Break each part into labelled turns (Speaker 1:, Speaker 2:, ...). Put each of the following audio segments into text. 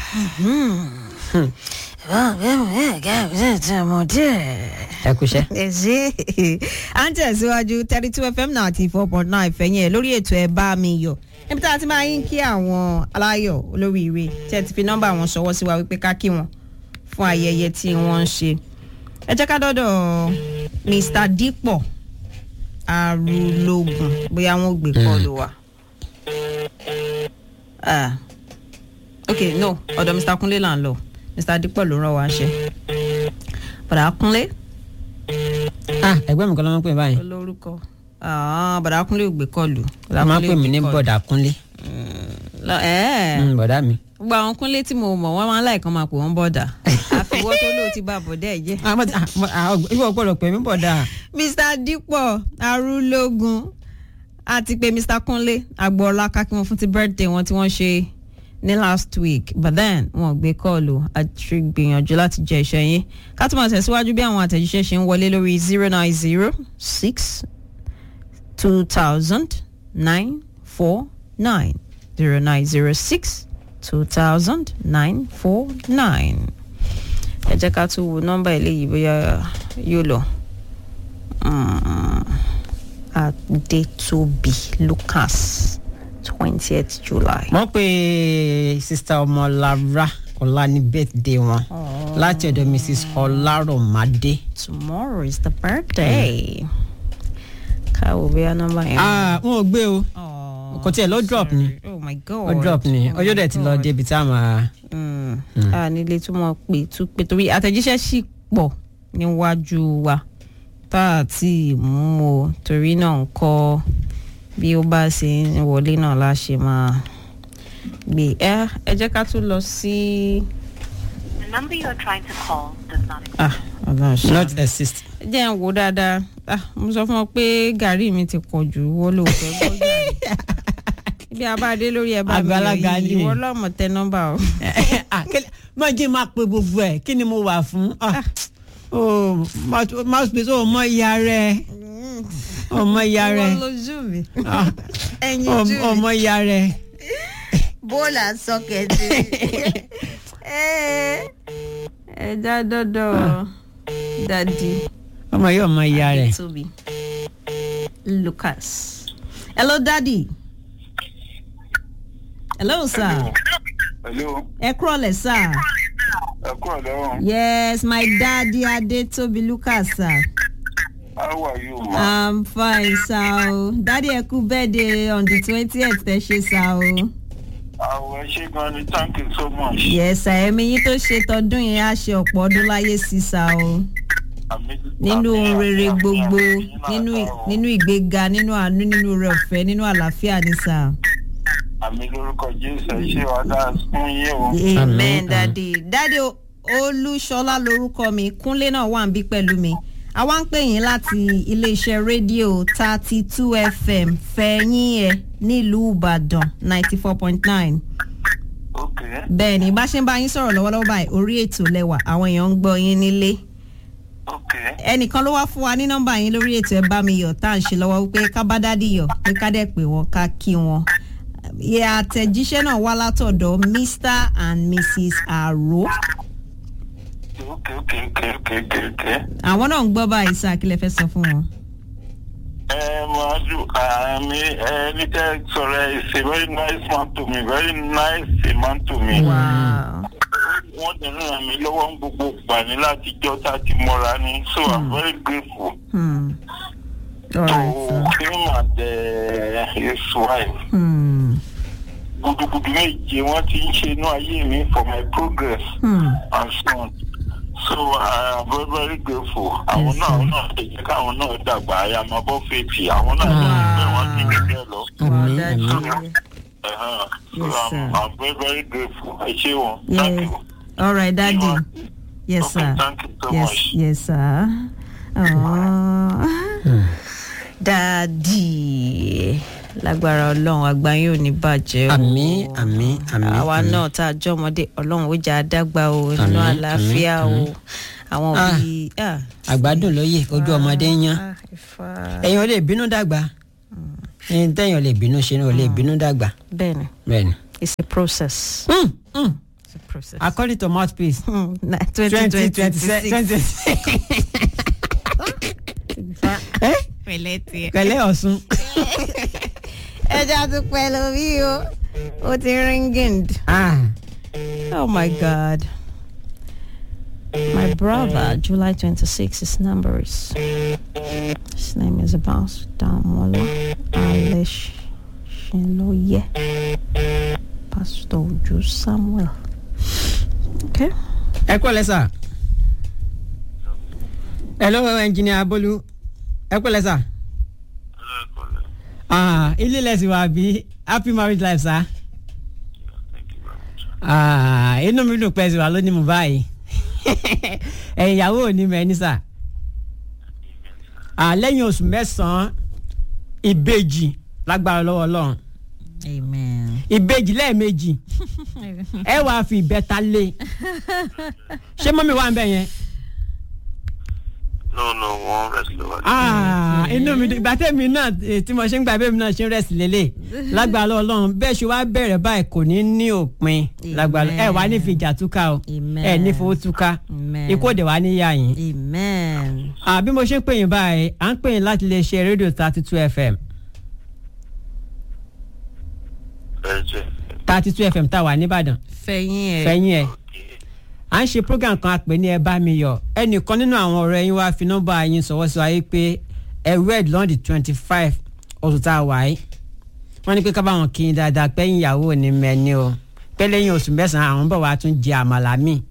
Speaker 1: ẹ kúṣẹ́.
Speaker 2: ẹ ṣe à ń tẹ̀síwájú thirty two fm ninety four point nine fẹ̀yìn ẹ̀ lórí ètò ẹ̀ bá mi yọ̀ níbi tá a ti máa ń kí àwọn aláyọ̀ olóríire tí ẹ ti fi nọ́mbà wọn ṣọwọ́ sí wa wípé ká kí wọn fún ayẹyẹ tí wọ́n ń ṣe ẹ jẹ́ ká dọ́dọ̀ mr dípọ̀ arúlógún bóyá wọn ò gbé kọ́ọ̀lù wa. Ah. ok no ọ̀dọ̀ mr kúnlé là ń lọ mr dípọ̀ ló rán wa ṣe bàdà kúnlé
Speaker 1: ah ẹgbẹ́ mi kan ló máa ń pè mí báyìí.
Speaker 2: olórúkọ Ah, bàdà kúnlé ò gbé kọ́ọ̀lù.
Speaker 1: wọ́n máa ń pè mí ní bọ̀dà kúnlé.
Speaker 2: Lọ- ẹ́ẹ̀.
Speaker 1: Mm, bọ̀dà mi.
Speaker 2: gbogbo àwọn kúnlé tí mo mọ̀ wọ́n máa ń láìkan máa pè wọ́n bọ̀dà àfiwọ́ tó lóò ti bá bọ̀dà ẹ̀ jẹ́.
Speaker 1: Ah, mo ti- ah, mo- ah, ìwọ gbọ́dọ̀ pè mí bọ̀dà.
Speaker 2: mr dípọ̀ arúlógún àti pé mr kúnlé agboola kákí wọn fún ti birthday wọn tí wọ́n ṣe ní last week but then wọn ò gbé kọ́ọ̀lù àti gbìyànjú láti jẹ iṣẹ́ yín ká tó máa tẹ̀síwájú bí àwọn àtẹ̀jíṣẹ́ ṣe ń wọlé lórí zero nine zero six two thousand nine four nine zero nine zero six two thousand nine four nine ẹ jẹ́ ká tún wo nọ́mbà eléyìí bóyá yóò lọ. Mm, Adetobi Lucas twentieth July.
Speaker 1: wọ́n pe sista ọmọlára ọ̀la ní birthday wọn láti ọ̀dọ̀ mrs ọlárọ̀mádé.
Speaker 2: Tomorrow is the birthday. Káwo bóyá nọ́mbà yẹn.
Speaker 1: ah wọn ò gbé o
Speaker 2: Oh,
Speaker 1: kò tiẹ̀ lọ drop ni.
Speaker 2: sorry. Oh my God.
Speaker 1: ó drop ni
Speaker 2: Oh my
Speaker 1: ọjọ́ dẹ̀ ti lọ
Speaker 2: God.
Speaker 1: débi tá a máa.
Speaker 2: Mm. a nílé tí wọ́n pè tún pé torí àtẹ̀jíṣẹ́ sì pọ̀ níwájú wa tá a ti mú o torí náà ń kọ́ bí ó bá ṣe ń wọlé náà la ṣe máa gbé ẹ ẹ jẹ́ ká tún lọ sí.
Speaker 3: The number you are trying to call does not exist.
Speaker 2: ah ọlọ́run ṣe
Speaker 1: not assist.
Speaker 2: jẹ́ ń wo dáadáa ah mo sọ fún ọ pé gàrí mi ti pọ̀ jù wọ́n ló fẹ́ gbọ́ gàrí ibi abáde lórí ẹ bá mi yọ
Speaker 1: Àgbàlagbà
Speaker 2: yìí
Speaker 1: ni.
Speaker 2: ìwọ lọ́mọ tẹ nọ́mbà o.
Speaker 1: Ah, kele- má jẹ́ máa pe gbogbo ẹ̀ kí ni mo wà fún. Ah, oh, mouth- mouthpiece ó mọ ìyá rẹ̀ ó mọ ìyá rẹ̀
Speaker 2: ìwọ lójú mi
Speaker 1: Ah,
Speaker 2: ẹyin
Speaker 1: ó
Speaker 2: ojú mi.
Speaker 1: ó mọ ìyá rẹ̀.
Speaker 2: bóòlù àsọkẹ̀tì. ẹja dọ́dọ̀ dadi
Speaker 1: ọmọ yóò mọ ìyá rẹ̀.
Speaker 2: Tobi Lucas. hello daddy. hello sir.
Speaker 4: Hello,
Speaker 2: ẹ kúrọ̀lẹ̀ sir.
Speaker 4: ẹ kú ọ̀dọ́.
Speaker 2: yes my daddy Adetobi Lucas sir.
Speaker 4: How are you, ma?
Speaker 2: i'm fine sir o. daddy ẹ kú birthday on the twentieth tẹ ṣe sir o.
Speaker 4: Àwọn ẹ ṣe gan ni, thank you so much.
Speaker 2: yes sir ẹ̀mí yín tó ṣe tọdún yẹn á ṣe ọ̀pọ̀ ọdún láyé sí sir o.
Speaker 4: Àmì-
Speaker 2: nínú
Speaker 4: àmì-
Speaker 2: ohun rere
Speaker 4: àmì-
Speaker 2: gbogbo
Speaker 4: àmì-
Speaker 2: nínú
Speaker 4: àmì- àmì-
Speaker 2: nínú ìgbéga nínú àánú nínú rẹ ọ̀fẹ́ nínú àlàáfíà ní sà.
Speaker 4: Àmì lórúkọ Jésù ẹ ṣe wá dáa fún yín o.
Speaker 1: Àmín,
Speaker 2: amen
Speaker 1: àmín.
Speaker 2: dadi dadi O- olúṣọlá lorúkọ mi kúnlé náà wà ń bí pẹ̀lú mi àwa ń pè yín láti iléeṣẹ́ rédíò thirty two fm fẹ̀yìn ẹ̀ nílùú ìbàdàn ninety four point nine
Speaker 4: Ok.
Speaker 2: bẹ́ẹ̀ ni bá ṣe ń bá yín sọ̀rọ̀ lọ́wọ́lọ́wọ́ báyìí orí ètò lẹ́wà àwọn èèyàn ń gbọ́ yín nílé
Speaker 4: Ok.
Speaker 2: ẹnìkan ló wá fún wa ní nọ́mbà yín lórí ètò ẹ bá mi yọ̀ tá à ń ṣe lọ́wọ́ wípé ká bá dádì yọ̀ pé ká dẹ̀ pé wọ́n ká kí wọn. ìyá àtẹ̀jíṣẹ́ náà wá látọ̀dọ̀ mr and mrs aro
Speaker 4: Ok, ok, ok, ok, ok, ok.
Speaker 2: àwọn náà ń gbọ́ báyìí sáà kí lẹ fẹ́ sọ fún wọn.
Speaker 4: Ẹ máa dùn àmì ẹ ní kẹ́ sọ̀rọ̀ ẹ is a very nice man to me, very nice man to me.
Speaker 2: Wow.
Speaker 4: Wọ́n ti ràn mí lọ́wọ́ ń gbogbo gbà ní láti jọ́ tá a ti mọ́ra ní. So I'm very grateful
Speaker 2: Hmm. All
Speaker 4: to
Speaker 2: right, sir.
Speaker 4: him and uh, his wife.
Speaker 2: Hmm.
Speaker 4: gudugudu méje wọn ti ń ṣe inú ayé mi for my progress
Speaker 2: Hmm.
Speaker 4: and so on so i am very very grateful àwọn náà àwọn náà lè jẹ káwọn náà dàgbà àyàmọbọ fèèfì àwọn náà lè gbẹ wọn ti gbẹgbẹ lọ
Speaker 1: àmì
Speaker 2: daddy.
Speaker 1: àmì.
Speaker 4: Uh-huh. so
Speaker 2: Yes,
Speaker 4: I'm,
Speaker 2: sir.
Speaker 4: i'm very very grateful ẹ ṣé wọn thank
Speaker 2: Yeah.
Speaker 4: you
Speaker 2: all right daddy.
Speaker 4: You
Speaker 2: yes
Speaker 4: okay,
Speaker 2: sir.
Speaker 4: thank you so
Speaker 2: yes
Speaker 4: much
Speaker 2: yes sir. Aww. dadi lágbára ọlọ́run àgbáyé ò ní bàjẹ́ o.
Speaker 1: àmì àmì àmì.
Speaker 2: àwa
Speaker 1: àmì.
Speaker 2: náà tá a jọ ọmọdé ọlọ́run ó jà á dágbà o nínú
Speaker 1: Àmín,
Speaker 2: àlàáfíà
Speaker 1: àmín,
Speaker 2: o àwọn
Speaker 1: Ah.
Speaker 2: bíi. ah,
Speaker 1: àgbàdùn lóye ojú ọmọdé ń yan
Speaker 2: ah, Ifá.
Speaker 1: ẹ̀yin ò lè bínú dàgbà ẹ̀yin tẹ̀yin ò lè bínú ṣe ni ò lè bínú dàgbà
Speaker 2: bẹ́ẹ̀ni
Speaker 1: bẹ́ẹ̀ni.
Speaker 2: it's a process.
Speaker 1: Mm, mm.
Speaker 2: It's a process.
Speaker 1: according to mouthpiece
Speaker 2: Hmm, na-
Speaker 1: twenty
Speaker 2: 20,
Speaker 1: twenty
Speaker 2: 26.
Speaker 1: twenty. ẹ
Speaker 2: Pẹ̀lẹ́ tiẹ̀.
Speaker 1: pẹ̀lẹ́ ọ̀sùn.
Speaker 2: ẹ jẹ́ àtúpẹ́ lórí o ó ti ringing.
Speaker 1: Ah,
Speaker 2: Oh my God. My brother, July 26, his number is. His name is Abbas Damola Alish Shiloye. Pastor Oju Samuel. Okay.
Speaker 1: ẹ kú ọ̀lẹ́ sà. hello engineer Bolu ẹ kú ọ̀lẹ́ sà. Ah, ilé lẹ́sìn wà bí happy marriage life sà. Ah, inú mi dùn pẹ́ sí wa lónìí mo báyìí. ẹ̀yin ìyàwó ò ní mẹ́ni sà. Ah, lẹ́yìn oṣù mẹ́sàn-án ìbejì lágbára lọ́wọ́ ọlọ́run
Speaker 2: Amen.
Speaker 1: ìbejì lẹ́ẹ̀mejì ẹ wàá fi ìbẹ́ta lé ṣé mọ́mí wà ń bẹ̀ yẹn.
Speaker 4: no no wọn rest lọ́wọ́.
Speaker 1: Ah, inú mi dùn ìgbà tẹ́mi náà eh, tí mo ṣe ń gbà bẹ́ẹ̀ mi náà ṣe ń rẹ̀sì lélẹ̀ lágbára lọ́wọ́ ọlọ́run bẹ́ẹ̀ ṣe wá bẹ̀rẹ̀ báyìí kò ní ní òpin lágbára ẹ wà ní fi ìjà túká o
Speaker 2: Amen.
Speaker 1: ẹ ní fowó túká
Speaker 2: Amen.
Speaker 1: ikú òde wà ní yá yín.
Speaker 2: Amen.
Speaker 1: Ah, bí mo ṣe ń pè yín báyìí à ń pè yín láti lè ṣe rédíò thirty two fm
Speaker 4: ẹjẹ
Speaker 1: thirty two fm tá a wà nìbàdàn
Speaker 2: Fẹ̀yìn ẹ̀.
Speaker 1: fẹ̀yìn ẹ̀ à ń ṣe program kan àpè ní ẹ bá mi yọ ẹnìkan nínú àwọn ọ̀rẹ́ yín wá fi nọ́mbà yín sọ̀wọ́ sí wa yìí pé ẹ wed lọ́ndì twenty five oṣù tá a wà yìí wọ́n ní pé ká bá wọn kí n dáadáa pẹ́yìn ìyàwó ní mẹ́ni o pé lẹ́yìn oṣù mẹ́sàn-án àwọn bọ̀ wá tún jẹ àmàlà míì.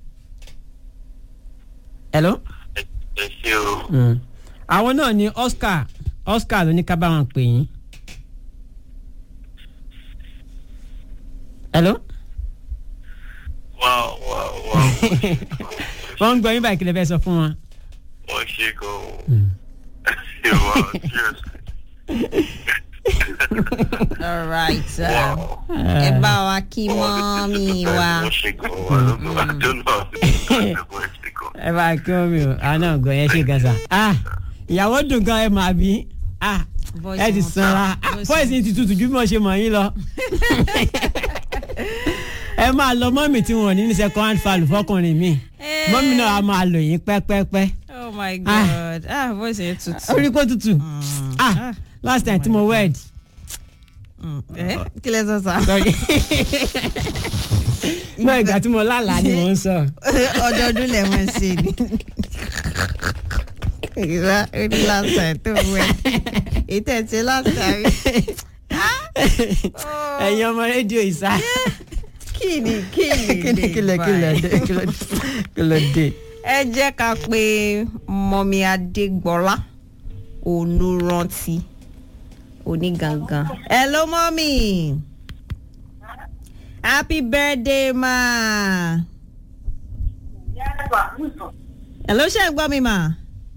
Speaker 1: hello.
Speaker 4: ẹ ṣe o
Speaker 1: Mm. àwọn náà ní Oscar Oscar ló ní ká bá wọn pè yín. hello.
Speaker 4: wá wá wá
Speaker 1: wọ́n ń gbọ́ yín báyìí kí lè fẹ́ sọ fún wọn.
Speaker 4: wọ́n ṣe gan o wá cheers
Speaker 2: All right. Uh,
Speaker 4: wow.
Speaker 2: ẹ bá wa kí mọ́mí wa.
Speaker 4: wọ́n ṣe gan o I don't know I don't know wọ́n ṣe gan.
Speaker 1: ẹ bá kí wọn mi o àná ọgọ yẹn ṣe gan sa ah ìyàwó dùn gan ẹ máa bí ah
Speaker 2: Voice
Speaker 1: ẹ ti
Speaker 2: wọn.
Speaker 1: sanra ah
Speaker 2: Voice
Speaker 1: voice yìí ti tutù ju bí mo ṣe mọ̀ yín lọ ẹ máa lọ mọ́mì tí wọn ò ní ní second hand fall fọkùnrin mi mọ́mì náà a máa lò yín pẹ́pẹ́pẹ́
Speaker 2: Oh my God. Ah, voice yẹn tutù.
Speaker 1: orí kó tutù ah last time tí mo wed
Speaker 2: Mm. Eh, Kí lẹ sọ sá?
Speaker 1: sorry náà ìgbà tí mo lálàá ni mo ń sọ
Speaker 2: Ọdọọdún lẹ mọ̀ ṣe ni. Ìgbà orí last time tó wẹ̀. Ètò ẹ̀ ṣe last time.
Speaker 1: ẹ̀yin ọmọ rédíò ìsá
Speaker 2: Kí ni kí ni
Speaker 1: kílẹ̀ kílẹ̀ kílẹ̀ dé kílẹ̀ dé.
Speaker 2: ẹ jẹ́ ká pe mọ́mí adégbọ́lá olùrántí onígangan. hello mọ́mí happy birthday ma. hello ṣe ń gbọ́ mi ma.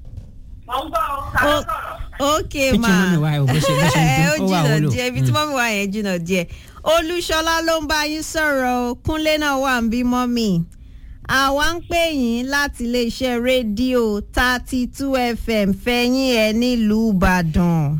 Speaker 2: O- ok ma
Speaker 1: Kitchen mọ́mì wa ẹ̀ ò bó ṣe bó ṣe ń
Speaker 2: ẹ ó
Speaker 1: dún ó wà
Speaker 2: jìnnà
Speaker 1: wúlò.
Speaker 2: díẹ̀ ibi tí mọ́mí wa yẹn jìnnà díẹ̀ olúṣọlá ló ń bá yín sọ̀rọ̀ o kúnlé náà wà ń bí mọ́mí àwa ń pè yín láti iléeṣẹ́ rédíò thirty two fm fẹ́yìn ẹ̀ nílùú ìbàdàn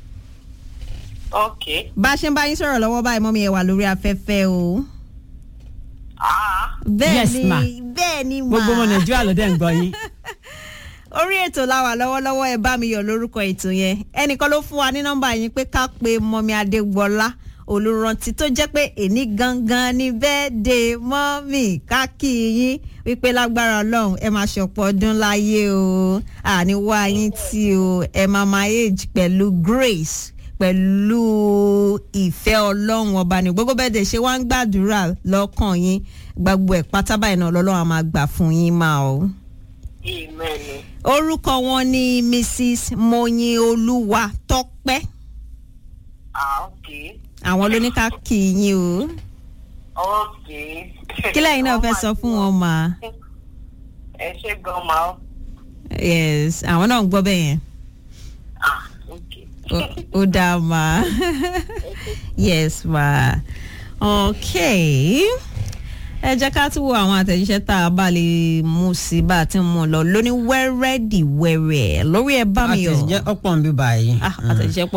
Speaker 5: ok
Speaker 2: bá a ṣe ń bá yín sọ̀rọ̀ lọ́wọ́ báyìí mọ́mí ẹ wà lórí afẹ́fẹ́ o
Speaker 5: ah
Speaker 2: bẹ́ẹ̀
Speaker 1: Yes,
Speaker 2: ni
Speaker 1: ma.
Speaker 2: bẹ́ẹ̀ ni ma
Speaker 1: gbogbo ọmọ nàìjíríà ló dẹ̀ ń gbọ́ yín.
Speaker 2: orí ètò la wà lọ́wọ́lọ́wọ́ ẹ bá mi yọ̀ lórúkọ ètò yẹn ẹnìkan ló fún wa ní nọ́mbà yín pé ká pe mọ́mí adégbọ́lá olùrántí tó jẹ́ pé èní gangan ni bẹ́ẹ̀dẹ̀ mọ́mí ká kí yín wípé lágbára ọlọ́run ẹ máa ṣọ̀pọ̀ ọdún láyé o àní wá yín tí o ẹ máa máa age pẹ̀lú grace pẹ̀lú ìfẹ́ ọlọ́run ọba ní gbogbo bẹ́ẹ̀ dẹ̀ ṣe wá ń gbàdúrà lọ́kàn yín gbogbo ẹ̀ pátá báyìí náà lọ́lọ́run á máa gbà fún yín máa o
Speaker 5: amen
Speaker 2: orúkọ wọn ni mrs moyin olúwa tọpẹ
Speaker 5: ah ok
Speaker 2: àwọn ló ní ká kí yín o
Speaker 5: ok
Speaker 2: kí lẹ́yìn náà fẹ́ sọ fún wọn mà
Speaker 5: ẹ ṣe gan ma o
Speaker 2: yes àwọn náà ń gbọ́ bẹ́ẹ̀ yẹn
Speaker 5: ah ok
Speaker 2: Ó- ó dáa mà yes mà ok ẹ jẹ́ ká tún wo àwọn àtẹ̀jíṣẹ́ tá a bá lè mú sí bá a ti mú un lọ lóní wẹ́rẹ́dì wẹ́rẹ́ lórí ẹ bá mi yọ
Speaker 1: àtẹ̀jẹ́ ọ̀pọ̀ ń bí báyìí.
Speaker 2: ah àtẹ̀jíṣẹ́ pọ̀ o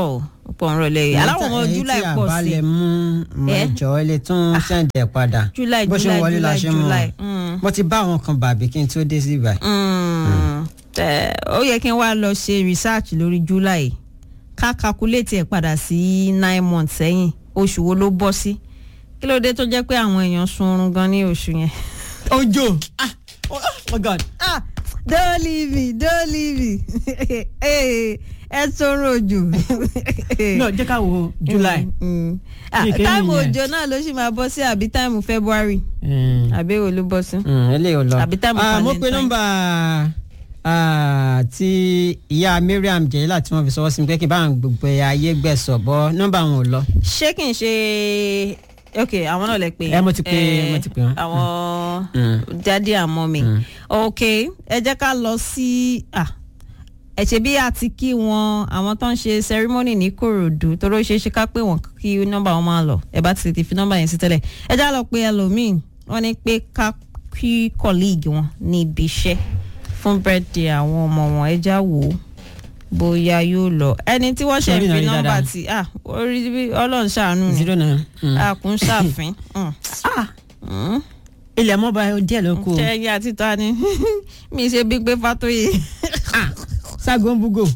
Speaker 2: pọ̀ ń rọlẹ̀ yìí aláwọ̀ ọmọ july pọ̀ sí
Speaker 1: èyí tí àbálẹ̀ mú mọ
Speaker 2: Eh?
Speaker 1: ìjọ ilé tún sẹ́ǹdẹ̀ padà
Speaker 2: July,
Speaker 1: bó ṣe ń
Speaker 2: July,
Speaker 1: wọlé la
Speaker 2: July,
Speaker 1: ṣe mú
Speaker 2: July.
Speaker 1: wọn.
Speaker 2: Mm.
Speaker 1: mo ti bá àwọn kan bàbí kí n tó dé sí ibà.
Speaker 2: Mm. Tẹ- ó yẹ kí n wá lọ ṣe research lórí july ká calculate ẹ̀ padà sí nine months sẹ́yìn oṣù wo ló bọ́ sí kí ló dé tó jẹ́ pé àwọn èèyàn sun oorun gan ní oṣù yẹn.
Speaker 1: ojo ah oh my god
Speaker 2: ah don't leave me don't leave me Eh, ẹ sọ̀rọ̀ òjò.
Speaker 1: no jẹ́ ká wo july.
Speaker 2: Mm. Ah,
Speaker 1: Bí kéyìn
Speaker 2: táìmù
Speaker 1: yẹn.
Speaker 2: òjò náà ló sì máa bọ́ sí àbí táìmù february
Speaker 1: Mm.
Speaker 2: àbí èwo ló bọ́ sí.
Speaker 1: Mm, eléyìí ò lọ.
Speaker 2: Àbí táìmù
Speaker 1: Ah, mo pe
Speaker 2: Valentine.
Speaker 1: nọ́mbà ah, tí ìyá mariam jẹ́lá tí wọ́n fi sọwọ́ sí mi pé kí n bá àwọn gbogbo ayé gbẹ̀sọ̀ bọ́ nọ́mbà wọn ò lọ.
Speaker 2: ṣé kì í ṣe ok àwọn náà lè pè
Speaker 1: Ẹ, mo ti pè- mo ti pè wọ́n.
Speaker 2: àwọn
Speaker 1: Mm.
Speaker 2: dádì àmọ́ mi
Speaker 1: Mm.
Speaker 2: ok ẹ jẹ́ ká lọ sí ah, ẹ ṣe bí a ti kí wọn àwọn tó ń ṣe ceremony ní korodu torí ó ṣeé ṣe ká pé wọn kí nọ́mbà wọn máa lọ ẹ bá ti tètè fi nọ́mbà yẹn sí tẹ́lẹ̀ ẹ já lọ pé ẹlòmíín wọ́n ní pé ká kí colleague wọn ní ibi iṣẹ́ fún birthday àwọn ọmọ wọn ẹ já wò ó bóyá yóò lọ ẹni tí wọ́n ṣe
Speaker 1: Sórí náà
Speaker 2: fi
Speaker 1: rí
Speaker 2: nọ́mbà
Speaker 1: dáadáa.
Speaker 2: tí ah orí bí ọlọ́run ṣàánú ni
Speaker 1: zero nine. Mm.
Speaker 2: a kún ṣàfin. Mm. Mm
Speaker 1: ilẹ̀ mọ́ba díẹ̀ ló kù. o.
Speaker 2: ṣẹ́yìn àti ta ni mi ṣe bí pé fatoye
Speaker 1: sago ń búgò.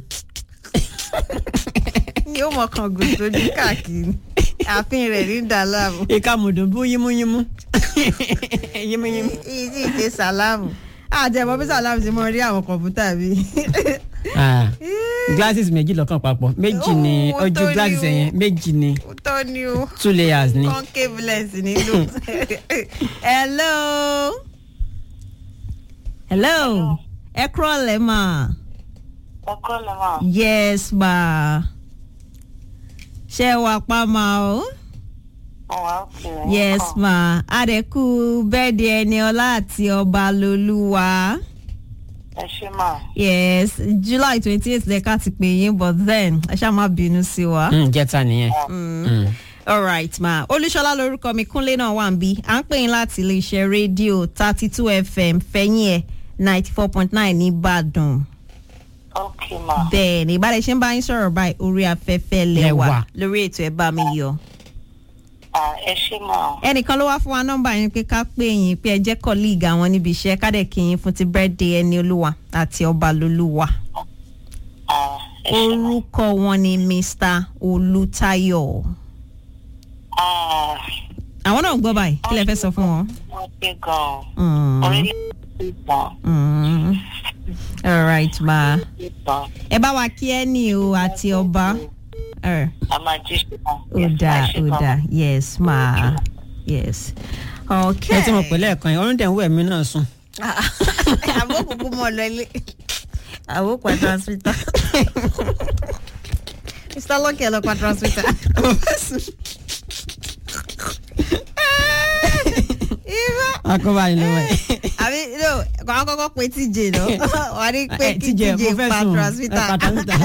Speaker 2: yóò mọ kan gùn sójú káàkiri ààfin rẹ̀ ní dàlámù
Speaker 1: ìka mùdùn bú yímúyímú. yímúyímú.
Speaker 2: èyí sì ṣe sàlámù àjẹmọ bí sàlámù ti mọ rí àwọn kọ̀ǹpútà bí.
Speaker 1: Ah, glasses méjì lọ́kàn papọ̀ méjì ni
Speaker 2: Oh,
Speaker 1: ojú
Speaker 2: tó ní
Speaker 1: glasses
Speaker 2: o.
Speaker 1: ẹ̀yẹn méjì ni
Speaker 2: ó tọ́ ni o
Speaker 1: two layers ni.
Speaker 2: concave lens nílò. hello. hello. ẹ kúrọ̀ lẹ́ mà.
Speaker 5: ọkọ lè máa.
Speaker 2: yes ma. ṣé wàá pa ma o.
Speaker 5: ọwọ́ òkè.
Speaker 2: yes ma adẹ́kù bẹ́ẹ̀dì ẹni ọlá àti ọba lolúwa
Speaker 5: ẹ ṣe máa.
Speaker 2: yes july twenty eight lẹ́ka ti pè yín but then ẹ ṣáà má bínú sí wa.
Speaker 1: Mm, jẹta nìyẹn. Mm.
Speaker 2: alright ma olúṣọlá lorúkọ mi kúnlé náà wà ń bí à ń pè yín láti iléeṣẹ́ rédíò thirty two fm fẹ́yìn ẹ̀ ninety four point nine nìbàdàn
Speaker 5: ok máa.
Speaker 2: bẹ́ẹ̀ ni ìbára ṣe ń bá yín sọ̀rọ̀ báyìí orí afẹ́fẹ́ lẹ́wà
Speaker 1: Lẹ́wà.
Speaker 2: lórí ètò ẹ̀ bá mi yọ.
Speaker 5: Ah, ẹ ṣe máa.
Speaker 2: ẹnìkan ló wá fún wa nọ́mbà yín pé ká pè yín pé ẹ jẹ́ kọ́líìgì àwọn níbi iṣẹ́ kádẹ̀ kí yín fún ti bẹ́ẹ̀dẹ̀ ẹni olúwa àti ọba lolúwa.
Speaker 5: Ah, ẹ ṣe máa.
Speaker 2: orúkọ wọn ni mr olùtayọ.
Speaker 5: Ah,
Speaker 2: àwọn náà ń gbọ́ báyìí kí lẹ fẹ́ sọ fún wọn.
Speaker 5: wọ́n ṣe gan-an.
Speaker 2: Mm,
Speaker 5: orílẹ̀-èdè ìgbọ̀n.
Speaker 2: mm. all right ma
Speaker 5: ìgbọ̀n.
Speaker 2: ẹ bá wa kí ẹ ní o àti ọba. Eh,
Speaker 5: a máa jí ṣe máa.
Speaker 2: ó dáa ó dáa yes ma yes. ok.
Speaker 1: ẹ ti mọ̀ pé lẹ́ẹ̀kan yẹn ọ̀run dẹ̀ ń wẹ̀ mí náà sùn.
Speaker 2: àbó kúkú mọ̀ lọ ilé. àbó pa transmitter. mr lucky ẹ lọ pa transmitter. irọ́
Speaker 1: akọ́bá ni lọ́wọ́ ẹ̀.
Speaker 2: àbí no kò á kọ́kọ́ pe tj lọ wà á ní pé
Speaker 1: Eh,
Speaker 2: kí
Speaker 1: TJ,
Speaker 2: tj
Speaker 1: mo fẹ́
Speaker 2: pa
Speaker 1: sùn.
Speaker 2: transmitter.
Speaker 1: Eh, pa transmitter.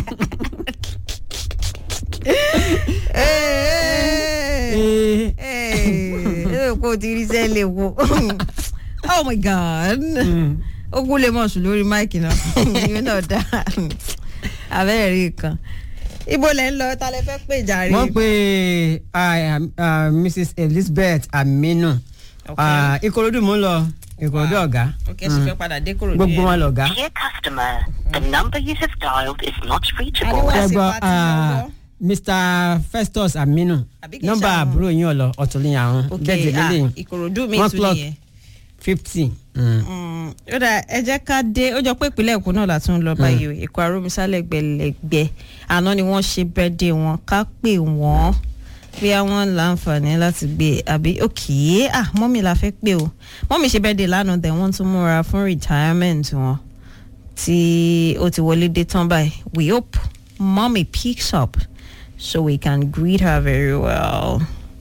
Speaker 1: Eh,
Speaker 2: ẹ ẹ kó o ti rí sẹ́lẹ̀ wo oh my god
Speaker 1: mm.
Speaker 2: ogun lè mọ̀ sùn lórí máìkì náà ìyẹn náà dá abẹ́rẹ́ rí kan ibo lẹ́ ń lọ ta lẹ fẹ́ pè jàre.
Speaker 1: wọ́n pe ah, ah, mrs elizabeth aminu
Speaker 2: Ok.
Speaker 1: Ah, ìkòròdú mò ń lọ ìkòròdú ọ̀gá
Speaker 2: ok ṣe fẹ́ padà dé kúrò
Speaker 1: gbogbo wọn lọ̀gá.
Speaker 3: Dear customer, the number you have dialed is not reachable.
Speaker 2: Aliwa- Wá sí
Speaker 1: ṣẹgbọ́
Speaker 2: pati lọ́wọ́.
Speaker 1: mr festus aminu
Speaker 2: Àbí kìí
Speaker 1: nọ́mbà
Speaker 2: ṣàwọn?
Speaker 1: àbúrò yín ọ̀lọ́ ọ̀túnlẹ̀yìn àwọn
Speaker 2: ok
Speaker 1: bẹ́ẹ̀
Speaker 2: ah
Speaker 1: lélẹ̀
Speaker 2: ìkòròdú mi
Speaker 1: One
Speaker 2: tún
Speaker 1: clock.
Speaker 2: nìyẹn.
Speaker 1: fifty.
Speaker 2: Mm, ó dà ẹ jẹ́ ká dé ó jọ pé ìpínlẹ̀ èkó náà la tún ń lọ báyìí o èkó arómisálẹ̀ gbẹlẹ̀gbẹ́ àná ni wọ́n ṣe bẹ́ẹ̀dẹ̀ wọn ká pè wọ́n bí àwọn láǹfààní láti gbé e àbí òkè ah mọ́mì la fẹ́ pè o mọ́mì ṣe bẹ́ẹ̀dẹ̀ lánàá dẹ̀ wọ́n tún múra fún retirement wọn tí ó ti wọlé dé tán báyìí we hope mommy picks up so we can greet her very well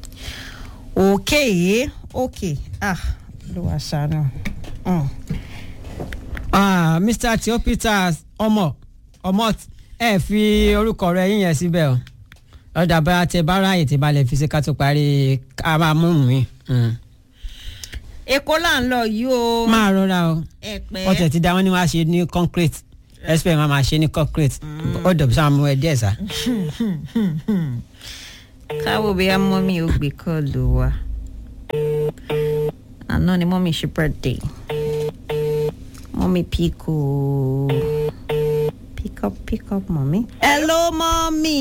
Speaker 2: okay okay ah ló wá ṣàánú. Mm.
Speaker 1: Ah, mr theo peters ọmọ ọmọ ẹ fi orúkọ rẹ yín yẹn síbẹ̀ o ọ̀dà bá tẹ bá ráàyè tí balẹ̀ fi ṣe ká tó parí ká máa mú mi.
Speaker 2: èkó là ń lọ yìí o.
Speaker 1: máa rọra o
Speaker 2: ẹ̀pẹ́
Speaker 1: ọtẹ ti da wọn ni wàá ṣe ní concrete expect máa máa ṣe ní corporate ó dọ̀bí sáà mú ẹ díẹ̀ sá.
Speaker 2: káwọ́ bóyá mọ́mí ò gbé kọ́ọ̀lù wa àná ni mọ́mí ṣe birthday mọ́mí pick o pick up pick up mọ́mí. hello mọ́mí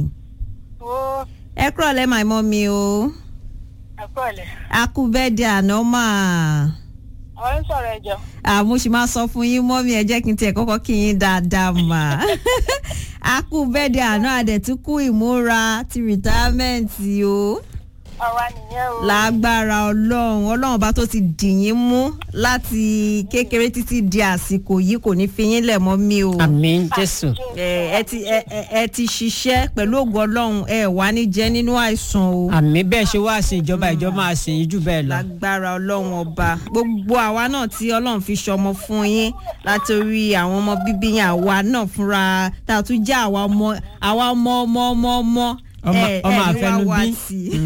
Speaker 5: Ó
Speaker 2: ẹ kúrọ̀ lẹ́ my mọ́mí o
Speaker 5: ẹ̀kọ́ ọ̀lẹ̀.
Speaker 2: akú bẹ́ẹ̀dẹ̀ àná máa
Speaker 5: Àwọn ń sọ̀rọ̀ ẹjọ́.
Speaker 2: àmú sì máa sọ fún yín mọ́mí ẹ jẹ́ kí n tiẹ̀ kọ́kọ́ kí yín dáadáa mà akú bẹ́ẹ̀dẹ̀ àná àdẹ̀túnkù ìmúra ti rìtámẹ́ǹtì o
Speaker 5: Àwa nìyẹn o.
Speaker 2: lágbára ọlọ́run ọlọ́run bá tó ti dì yín mú láti kékeré títí di àsìkò yìí kò ní fi yín lẹ̀ mọ́ mi o.
Speaker 1: àmì jésù
Speaker 2: ẹ ẹ ti ẹ ẹ- ẹ ti ṣiṣẹ́ pẹ̀lú ògo ọlọ́run ẹ wà ní jẹ́ nínú àìsàn o.
Speaker 1: àmì bẹ́ẹ̀ ṣe wá sí ìjọba ìjọba máa sìn yín jù bẹ́ẹ̀ lọ.
Speaker 2: lágbára ọlọ́run ọba gbogbo àwa náà tí ọlọ́run fi ṣọmọ fún yín látòrí àwọn ọmọ bíbí yín àwa náà fúnra tá a tún jẹ́ àwa ọmọ àwa ọmọ ọmọ ọmọ ọmọ
Speaker 1: Ọmọ- ọmọ
Speaker 2: ní wá
Speaker 1: àfẹnubí.
Speaker 2: wá tì í.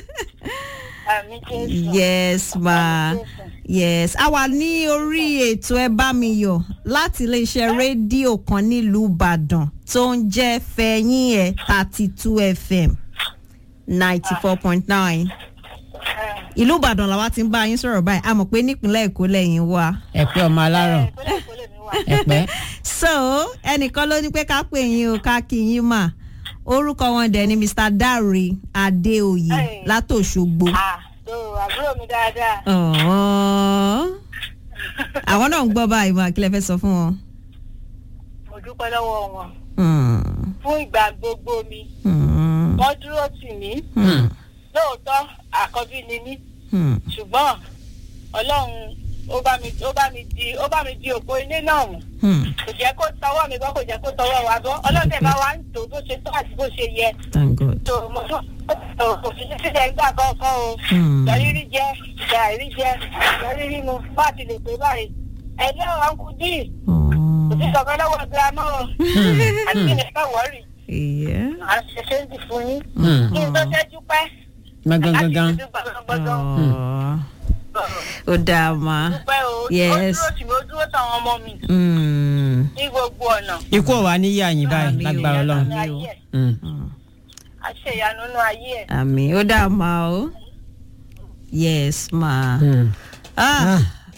Speaker 5: Àmì Jésù.
Speaker 2: yes ma yes a wà ní orí ètò ẹ bá mi yọ láti iléeṣẹ́ rédíò kan nílùú ìbàdàn tó ń jẹ́ fẹ̀yìn ẹ̀ thirty two fm ninety four point nine ìlú ìbàdàn làwa ti ń bá yín sọ̀rọ̀ báyìí a mọ̀ pé nípínlẹ̀ èkó lẹ́yìn wa.
Speaker 1: ẹ̀pẹ́ ọmọ alárọ̀
Speaker 5: Ìpínlẹ̀ Èkó lèmi wà.
Speaker 1: ẹ̀pẹ́
Speaker 2: so ẹnìkan ló ní pé ká pè yín o ká kí yín mà orúkọ wọn dẹ̀ ni mr dare adéoyè
Speaker 5: Hey.
Speaker 2: látòṣogbo.
Speaker 5: À tó àbúrò mi dáadáa.
Speaker 2: Ọ̀ọ́. àwọn náà ń gbọ́ báyìí mà kí lẹ fẹ́ sọ fún wọn.
Speaker 5: Mo dúpẹ́ lọ́wọ́ wọn.
Speaker 2: Hmm.
Speaker 5: Fún ìgbà gbogbo mi.
Speaker 2: Hmm.
Speaker 5: Wọ́n dúró tì mí.
Speaker 2: Hmm.
Speaker 5: Lóòótọ́ àkọ́bí ni mí.
Speaker 2: Hmm.
Speaker 5: Ṣùgbọ́n Ọlọ́run ó bá mi ó bá mi di ó bá mi di òpó ilé náà mú.
Speaker 2: Hmm.
Speaker 5: Kò jẹ́ kó tọwọ́ mi bọ́ kò jẹ́ kó tọwọ́ wa bọ́. Ọlọ́dẹ bá wa ń tò bó ṣe tó àti bó ṣe yẹ.
Speaker 2: thank god.
Speaker 5: tó mo tún kò sí sílẹ̀ nígbà kọ̀ọ̀kan o.
Speaker 2: Hmm.
Speaker 5: Ìjọrírí jẹ́ ìjàrí jẹ́ ìjọrírí mu bá ti lè pé báyìí. Ẹ̀jẹ̀ ọ̀nkú dì kò sí
Speaker 2: Ọ̀ọ́.
Speaker 5: kankan lọ́wọ́ girama o. Àti ilẹ̀ ká wọ́ọ̀rì.
Speaker 2: Yeah.
Speaker 5: À ń ṣe ṣéǹtì fún yín.
Speaker 1: Hmm.
Speaker 5: Kí n tó tẹ́jú pẹ́.
Speaker 1: gbọ̀ngàn
Speaker 2: Ọ̀ọ́. ó dáa ma.
Speaker 5: Dúpẹ́ o.
Speaker 2: Yes.
Speaker 5: Ó dúró tì mí, ó dúró táwọn ọmọ mi
Speaker 2: Hmm.
Speaker 5: ní gbogbo ọ̀nà.
Speaker 1: ikú ọ̀wá níyà yín báyìí
Speaker 2: Àmì o.
Speaker 1: lágbára ọlọ́run.
Speaker 5: Ní ayé ẹ̀.
Speaker 1: Hmm.
Speaker 5: Àṣẹ ìyanu nínú ayé ẹ̀.
Speaker 2: àmì ó dáa ma o. yes ma.
Speaker 1: Hmm.
Speaker 2: ah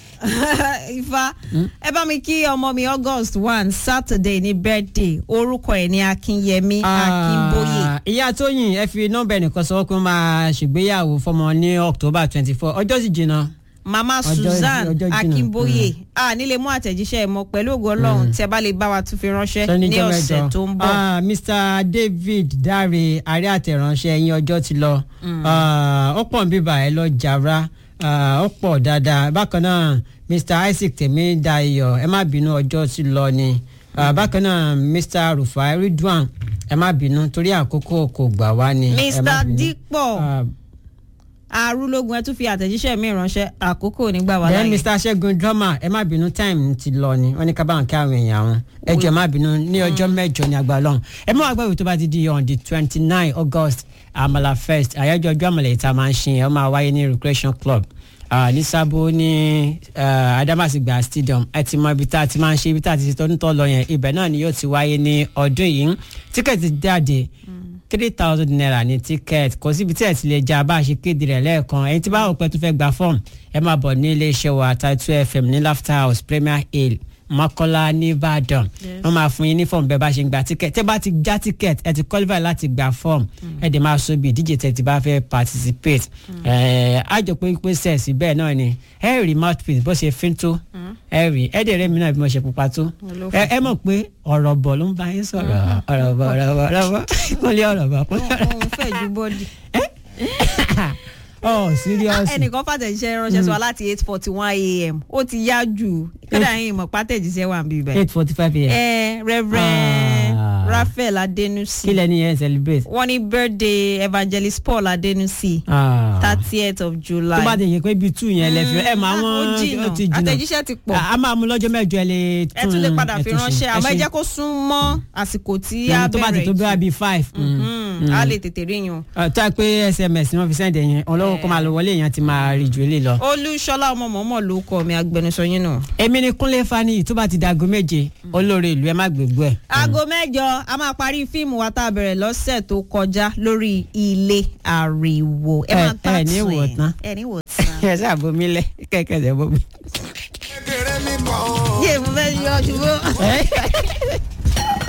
Speaker 2: ifá ẹ bá mi kí ọmọ mi august one saturday ní birthday orúkọ ẹ ní akínyẹmí akínbóyè.
Speaker 1: Ah, ìyá tóyìn ẹ fi nọ́mbà ẹnìkan sọ pé ó máa ṣègbéyàwó fọmọ ní october twenty four ọjọ́ sì jìnnà.
Speaker 2: mama
Speaker 1: Ọjọ́-
Speaker 2: susan
Speaker 1: ọjọ́ jìnnà.
Speaker 2: akínbóyè a nílé mú àtẹ̀jíṣẹ́ ẹ mọ pẹ̀lú ògo ọlọ́run tí ẹ bá lè bá wa tún fi ránṣẹ́
Speaker 1: Sọ
Speaker 2: ní
Speaker 1: níjọ́
Speaker 2: ọ̀sẹ̀
Speaker 1: mẹ́jọ.
Speaker 2: tó ń bọ̀.
Speaker 1: Ah, mr david dáre àárẹ̀ àtẹ̀ránṣẹ́ ẹ̀yìn ọjọ́ ti lọ Ah, ó pọ̀ ń bíbà ẹ lọ jàrá Ah, ó pọ̀ dáadáa bákan náà mr isaac tèmi dayọ̀ ẹ má bínú ọjọ́ ti lọ ni Ah, bákan náà mr rufai ridwan ẹ má bínú torí àkókò kò gbà wá ni ẹ má
Speaker 2: mr
Speaker 1: bínú.
Speaker 2: dípọ̀
Speaker 1: Ah,
Speaker 2: arúlógún ẹ tún fi àtẹ̀jíṣẹ́ mi ránṣẹ́ àkókò nígbà wà
Speaker 1: then
Speaker 2: láyé.
Speaker 1: mr segun drama ẹ má bínú time ti lọ ni wọn ní ká bá wọn kí àwọn èèyàn wọn ẹ jọ ẹ má bínú ní ọjọ́ mẹ́jọ ní agbára Ọlọ́run ẹ mọ àgbà ìwé tó bá ti di on the twenty nine august amala fest àyájọ́ ọjọ́ àmàlà ìta máa ń ṣe ẹ ó máa wáyé ní recreation club ah, ní sábó ní ah, adamasingba stadium ẹ ti mọ ibi tá a ti máa ń ṣe ibi tá a ti ṣe tọ́dún tó lọ yẹn ibẹ̀ náà ni yóò ti wáyé ní ọdún yìí tíkẹ́ẹ̀tì jáde three thousand naira ní ticket kò síbi tí ẹ ti lè já bá a ṣe kéde rẹ̀ lẹ́ẹ̀kan ẹ̀yin tí bá wò pé tó fẹ́ gba fọ́ọ̀mù ẹ máa bọ̀ ní iléeṣẹ́ wa Title FM ní laughter house premier hill mọ́kọ́lá nìbàdàn wọ́n máa fún yín ní fọ́ọ̀mù bẹ́ẹ̀ bá ṣe ń gba ticket tẹ́ bá ti já ticket ẹ ti qualify láti gba fọ́ọ̀mù ẹ dẹ̀ máa so bí ìdíje tẹ́ ti bá fẹ́ participate ẹ̀ àjọ pé pé sẹ́ẹ̀sì bẹ́ẹ̀ náà ni ẹ rí mouthpiece bó ṣe fín tó ẹ rí ẹ dẹ̀ rẹ́ mi náà bí mo ṣe pupa tó ẹ ẹ mọ̀ pé ọ̀rọ̀ bọ̀ ló ń bá yín sọ̀rọ̀ ọ̀rọ̀ bọ̀ ọ̀rọ̀ bọ̀ ọ̀rọ̀ bọ̀ kúnlẹ̀ ọ̀rọ̀ bọ̀ kúnlẹ̀ ọ̀rọ̀
Speaker 2: òun fẹ́ ju bọ́dì.
Speaker 1: oh serious
Speaker 2: ẹnìkan fàtẹ̀jíṣẹ́ ránṣẹ́ sọ láti eight forty one a.m. ó ti yá jù kódà yín mọ̀ pátẹ̀jíṣẹ́ wà ń bí bẹ́ẹ̀.
Speaker 1: eight forty five a.m.
Speaker 2: ẹ reverend
Speaker 1: Ah.
Speaker 2: raphael adenusi
Speaker 1: kí lẹ́ni yẹn celebrate.
Speaker 2: wọ́n ní birthday evangelist paul adenusi
Speaker 1: Ah.
Speaker 2: thirtieth of july.
Speaker 1: tó bá ti yẹ pé bíi two yẹn lẹ fi ẹ máa
Speaker 2: Mm,
Speaker 1: wọn
Speaker 2: ó jìnnà.
Speaker 1: ó ti jìnnà
Speaker 2: àtẹ̀jíṣẹ́ ti pọ̀.
Speaker 1: a a máa mú lọ́jọ́ mẹ́jọ ẹ lè
Speaker 2: ẹ tún lè padà fi
Speaker 1: ẹ tún ṣe.
Speaker 2: ránṣẹ́ àmọ́ ẹ
Speaker 1: ṣe.
Speaker 2: jẹ́ kó sún mọ́ àsìkò tí
Speaker 1: Mm,
Speaker 2: a
Speaker 1: tó bá ti tó
Speaker 2: bẹ̀rẹ̀
Speaker 1: bí wá bíi five. mm.
Speaker 2: Mm. Mm, a lè tètè rí yun.
Speaker 1: tó a pé sms wọn fi sẹ́ǹdẹ̀ yẹn ọlọ́wọ́ kó máa lọ wọlé èèyàn ti máa rí ju ilé lọ.
Speaker 2: olúṣọlá ọmọ mọ̀mọ́ ló kọ mi agbẹnusọ yín nù.
Speaker 1: èmi ni kúnlé fani tó bá ti dago méje olóore ìlú ẹ má gbégbó ẹ.
Speaker 2: aago mẹ́jọ a máa parí fíìmù wa tá a bẹ̀rẹ̀ lọ́sẹ̀ tó kọjá lórí ilé ariwo. ẹ máa
Speaker 1: Ẹ-
Speaker 2: tà
Speaker 1: ẹ ní
Speaker 2: tún
Speaker 1: wò tán.
Speaker 2: ẹ ní wò tán.
Speaker 1: ẹ ṣáà bomi lẹ kẹkẹ ṣe bomi.
Speaker 2: yé mo fẹ́ yọ ṣubú.